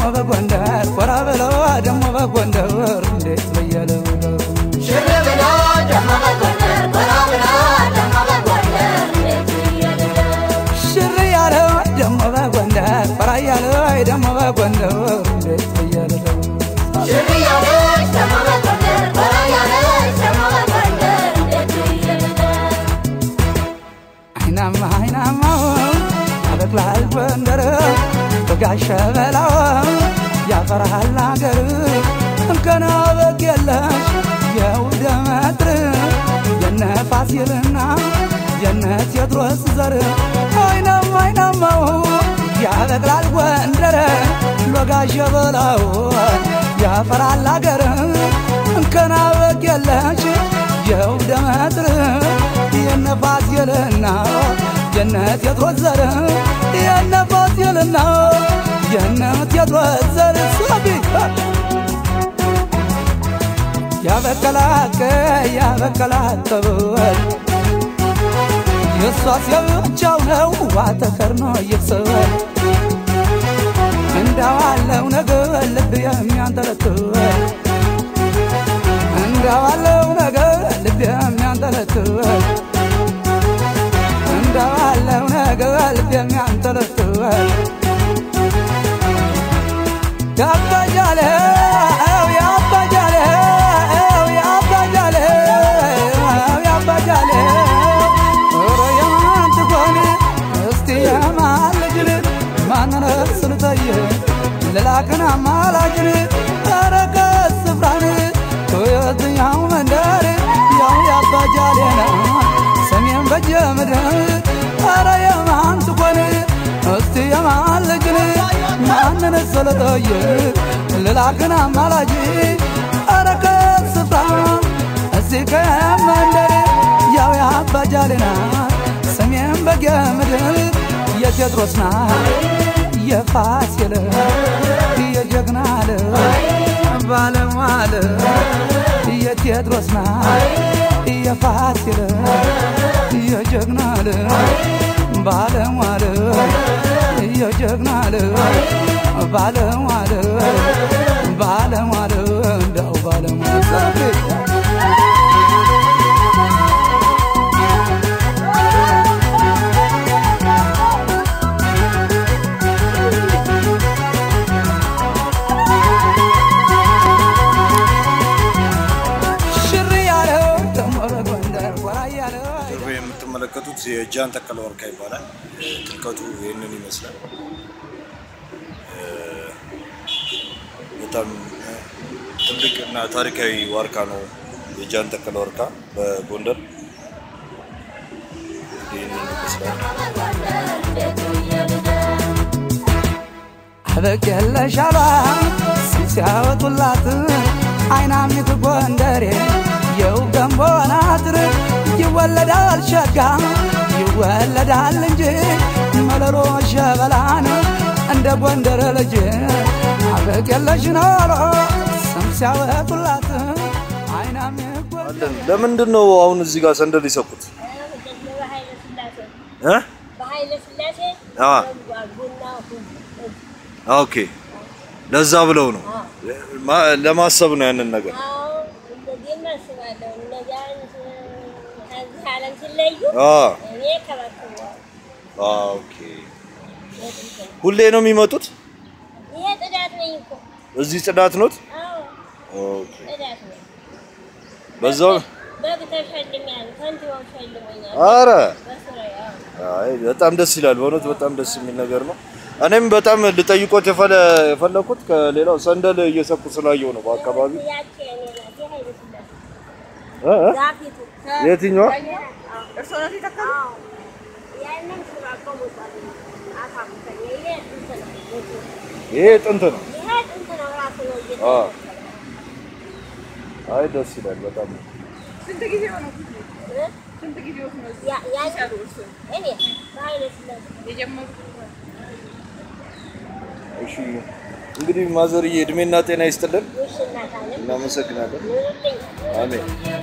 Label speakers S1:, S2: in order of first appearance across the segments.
S1: በጎንደር ኮራ ብለው ደሞ በጎንደር እንዴት በየለው
S2: ሽር ብሎ ደሞ በጎንደር ኮራ ብሎ ደሞ በጎንደር እንዴት ብየልለው
S1: ሽር ያለ ደሞ በጎንደር ኮራ ያለ ደሞ በጎንደር እንዴት በየለው
S2: ሽር ያለች ደሞ በጎንደር ኮራ ያለች ደሞ በጎንደር እንዴት ብየልለው
S1: አይናማ አይናማው ያበቅላል ጎንደር በጋሸ በላው ያፈራሃል አገር እንከና በግ የለሽ የውደ መጥር የነ ፋሲልና የነ ቴዎድሮስ ዘር አይናማ አይናማው ያበቅላል ጎንደር ሎጋሸ በላው ያፈራል አገር እንከና በግ የለሽ የውደ መጥር የነ ፋሲልና የነ ቴዎድሮስ ዘር የነ ፋሲልና የነ ቴዎድሮስ ዘር ሳቢ ያበቀላቀ ያበቀላቀበል የእሷስ የብቻው ነው ዋተከርኖ ይፍሰል እንዳዋለው ነገር ልብ የሚያንጠለጥል እንዳዋለው ነገር ልብ የሚያንጠለጥል እንዳዋለው ነገር ልብ የሚያንጠለጥል ያባጃለው ያባጃለው ያባጃለው ያባጃለው ኧረ የማን ትሆን እስቲ የማን ልጅን ማንን ስልጠይቅ ልላክን አማላጅን ኧረ ከስፍራን ከየትኛው መንደር ያው ያባጃሌ ነው ሰሜን በጀ ምድር ኧረ የማን ትሆን እስቲ የማን ልጅን ማንን ስልጠይቅ ልላክን አማላጅ ኧረ ከስፍራ እዚህ ከመንደር ያው ያባጃሌ ናት ሰሜን በጌ ምድር የቴዎድሮስ ናት የፋሲል የጀግና ባለሟል የቴዎድሮስ ናት የፋሲል የጀግና ባለሟል የጀግና ባለሟል ባለሟል እንዳው ባለሟል ሽር ያለው ደሞ በጎንደር ወራ ያለው
S3: ጀርባ የምትመለከቱት የጃን ተከለ ወርካ ይባላል። ጥልቀቱ ይህንን ይመስላል። እ፣ በጣም እ፣ ትልቅ እና ታሪካዊ ዋርካ ነው የጃን ተከለ ወርካ በጎንደር ይህንን ይመስላል።
S1: አበቅ የለሻሏ ስም ሲያወጡላት አይናሚት ጎንደሬ የው ገንቦ ናትር ይወለዳል ሸጋ ይወለዳል እንጂ መለሎ ሸበላን እንደ ጎንደር ልጅ አበቅ የለሽ ኖሮ ስም ሲያወጡላት አይናሚት ጎንደሬ
S3: አለን። ለምንድን ነው አሁን እዚህ ጋር ሰንደል ይሰኩት?
S4: በኃይለ ሥላሴ
S3: እ?
S4: በኃይለ ሥላሴ
S3: አ
S4: ቡና
S3: ኦኬ፣ ለዛ ብለው ነው ማ- ለማሰብ ነው ያንን ነገር
S4: አዎ እንደዚህ እናስባለሁ። እነዚያን ከዚህ ዓለም ሲለዩ
S3: አ
S4: እኔ ከበክበዋል።
S3: አ፣ ኦኬ። ሁሌ ነው የሚመጡት?
S4: ይሄ ጥዳት ነኝ እኮ
S3: እዚህ ጽዳት ኖት?
S4: አዎ
S3: ኦኬ።
S4: ጥዳት ነኝ።
S3: በዛው
S4: በግ ተሸልሜያለሁ። ከንቲባው ሸልሞኛል
S3: አረ
S4: በስራዬ። አዎ
S3: አይ በጣም ደስ ይላል። በእውነት በጣም ደስ የሚል ነገር ነው። እኔም በጣም ልጠይቆት የፈለ የፈለኩት ከሌላው ሰንደል እየሰኩ ስላየው ነው በአካባቢ
S4: ያቺ የኔ ናት የኃይለ ሥላሴ
S3: እ እ?
S4: ዛፊቱ
S3: የትኛዋ?
S4: አዎ ያንን ስራ ቆሞታል። አታፍተኝ ይሄ እንትን ነው
S3: ይሄ ጥንት ነው።
S4: ይሄ ጥንት ነው ራሱ ነው
S3: አ
S4: እየተመሰለ
S3: አይ ደስ ይላል በጣም
S5: ስንት ጊዜ ሆነው?
S4: እ?
S5: ስንት ጊዜ ሆነው
S4: ያ- ያ- እኔ በኃይለ ሥላሴ
S5: የጀመሩት?
S3: እሺ። እንግዲህ ማዘርዬ እድሜና ጤና ይስጥልን።
S4: ውሽ እናታለን
S3: እናመሰግናለን።
S4: ኑርልኝ
S3: አሜን።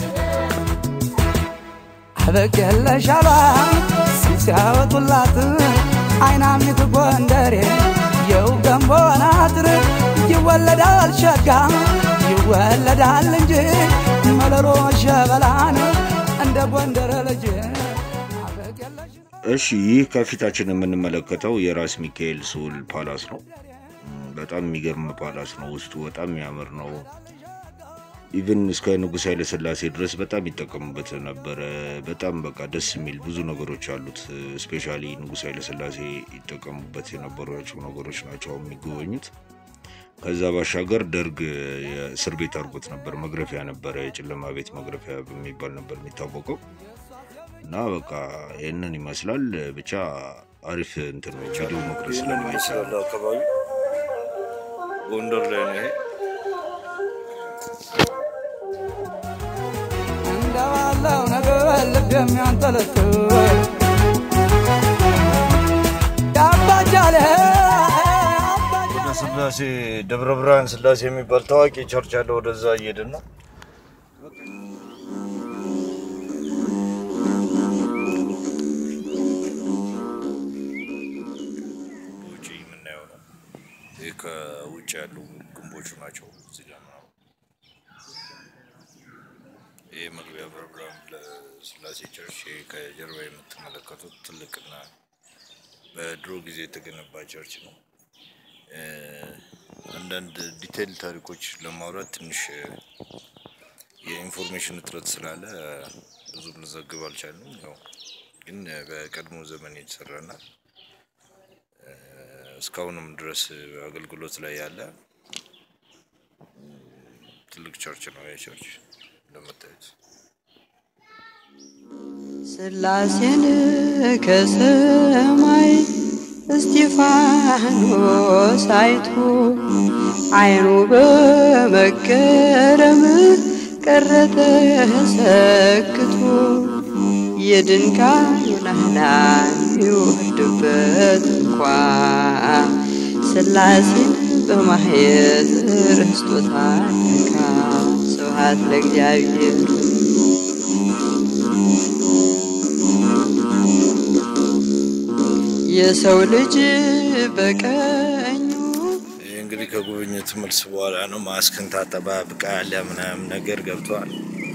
S1: አበቅ የለሻሏ ስም ሲያወጡላት አይናሚት ጎንደሬ የው ገንቦን አጥር ይወለዳል ሸጋ ይወለዳል እንጂ መለሎ ሸበላን እንደ ጎንደር ልጅ አበቅ የለሽ
S3: እሺ ይህ ከፊታችን የምንመለከተው የራስ ሚካኤል ስሁል ፓላስ ነው። እም፣ በጣም የሚገርም ፓላስ ነው። ውስጡ በጣም የሚያምር ነው። ኢቭን እስከ ንጉሥ ኃይለ ሥላሴ ድረስ በጣም ይጠቀሙበት ነበረ። በጣም በቃ ደስ የሚል ብዙ ነገሮች አሉት። ስፔሻሊ ንጉሥ ኃይለ ሥላሴ ይጠቀሙበት የነበሯቸው ነገሮች ናቸው አሁን የሚጎበኙት። ከዛ ባሻገር ደርግ የእስር ቤት አድርጎት ነበር። መግረፊያ ነበረ፣ የጨለማ ቤት መግረፊያ በሚባል ነበር የሚታወቀው። እና በቃ ይህንን ይመስላል። ብቻ አሪፍ እንትን ነው። ቪዲዮ መቅረጽ ስለማይቻል አካባቢ ጎንደር ላይ ነው ይሄ።
S1: እንደባለው ነገር ልብ የሚያንጠለጥል ያባጃለ
S3: ወደ ስላሴ ደብረ ብርሃን ስላሴ የሚባል ታዋቂ ቸርች አለ። ወደዛ እየሄድን ነው። ውጭ የምናየው ነው። ይህ ከውጭ ያሉ ግንቦቹ ናቸው። እዚህ ጋር ምናምን ይህ መግቢያ ደብረ ብርሃን ለስላሴ ቸርች። ይህ ከጀርባ የምትመለከቱት ትልቅና በድሮ ጊዜ የተገነባ ቸርች ነው። እ፣ አንዳንድ ዲቴይል ታሪኮች ለማውራት ትንሽ እ፣ የኢንፎርሜሽን እጥረት ስላለ እ፣ ብዙም ልዘግብ አልቻልንም። ያው ግን እ፣ በቀድሞ ዘመን የተሰራና እ፣ እስካሁንም ድረስ አገልግሎት ላይ ያለ እ፣ ትልቅ ቸርች ነው። ይህ ቸርች እንደምታዩት
S6: ስላሴን ከሰማይ እስጢፋኖስ አይቶ አይኑ በመገረም ቀረተ ሰክቶ የድንጋዩን አህላን ይወርድበት እንኳ ስላሴን በማየት ርስቶታል ለካ ስብሐት ለእግዚአብሔር የሰው ልጅ በቀኙ
S3: ይህ እንግዲህ ከጉብኝት መልስ በኋላ ነው። ማስክን ታጠባብቃለ ምናምን ነገር ገብተዋል።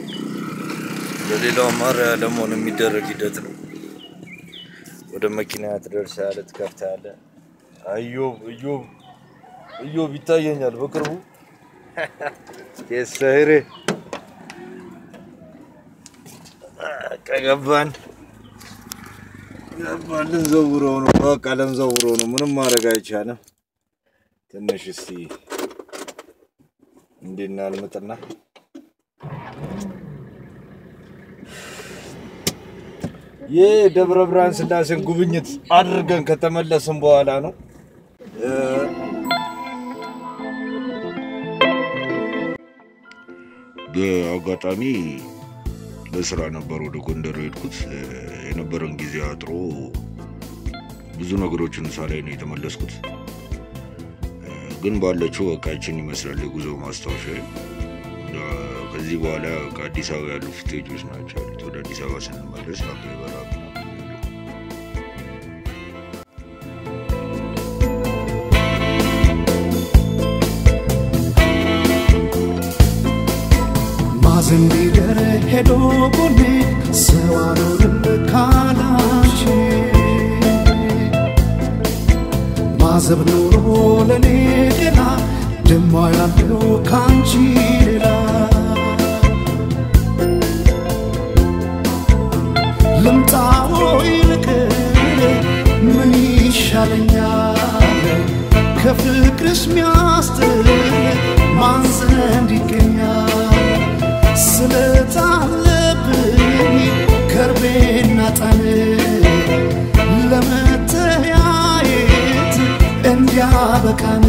S3: ለሌላው ማሪያ ለመሆን የሚደረግ ሂደት ነው። ወደ መኪና ትደርሳለህ፣ ትከፍታለህ። አዮብ እዮብ እዮብ ይታየኛል በቅርቡ የሰህሬ ከገባን ገባን። ልንዘውረው ነው በቃ ልንዘውረው ነው። ምንም ማድረግ አይቻልም። ትንሽ እስቲ እንዴና ልምጥና ይህ ደብረ ብርሃን ስላሴን ጉብኝት አድርገን ከተመለስን በኋላ ነው። እ፣ በአጋጣሚ ለስራ ነበር ወደ ጎንደር የሄድኩት። እ፣ የነበረን ጊዜ አጥሮ ብዙ ነገሮችን ሳላይ ነው የተመለስኩት። ግን ባለችው በቃ ይችን ይመስላል የጉዞ ማስታወሻ። ከዚህ በኋላ ከአዲስ አበባ ያሉ ፍቴጆች ናቸው ያሉት። ወደ አዲስ አበባ ስንመለስ አበ በራ
S7: ማዘን ሊደር ሄዶ ጎኔ ሰው አልሆንም ካላንቺ ማዘብ ኖሮ ለኔ ጤና ደማ ያለው ካንቺ ሌላ ልምጣዎ ይልቅር ምን ይሻለኛል ከፍቅርሽ ሚያስጥል ማን ዘንድ ይገኛል ስለታለብኝ ከርቤና ጣን ለመተያየት እንዲያበቃን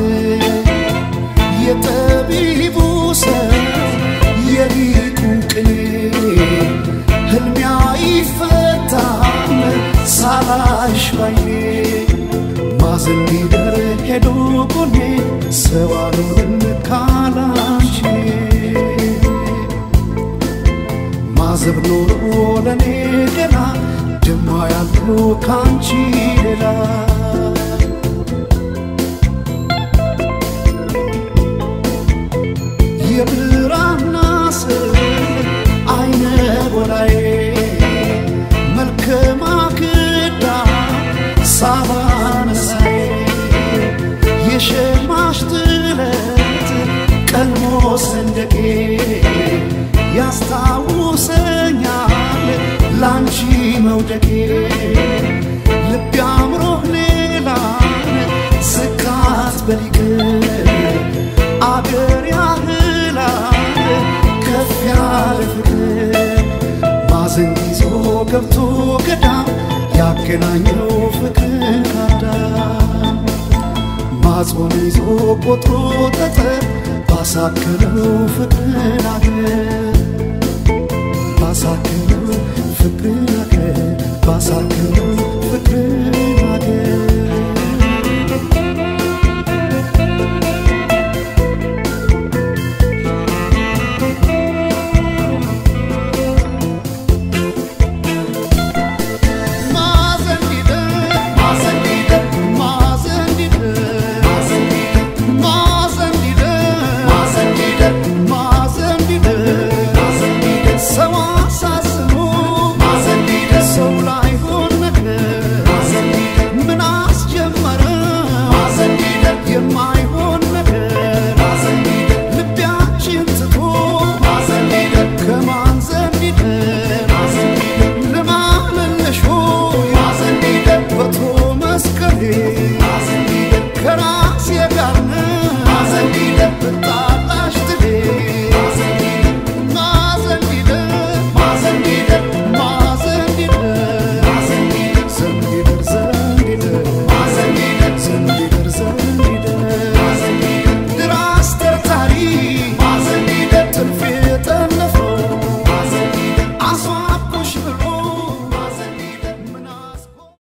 S7: የጠቢቡ ሰው የሊቁን ቅኔ ህልሚያ ይፈታል ሳላሽ ባይኔ ማዘን ሊደር ሄዶ ጎኔ ሰው አልሆንም ካላንቺ ማዘብ ኖሮ ለኔ ገና ደማ ያለው ካንቺ ሌላ የብራና ስር አይነ ጎላዬ መልከ ማክዳ ሳባ መሳዬ የሸማሽ ጥለት ቀልሞ ሰንደቄ ያስታውሰኛል ላንቺ መውደቄ ልብ አምሮህ ሌላን ስካት በሊቅር አገር ያህላል ከፍ ያለ ፍቅር ማዘን ይዞ ገብቶ ገዳም ያገናኘው ፍቅር ካዳም ማጽሆን ይዞ ቆጥሮ ጠጠር ባሳከለው ፍቅር አገር ባሳከ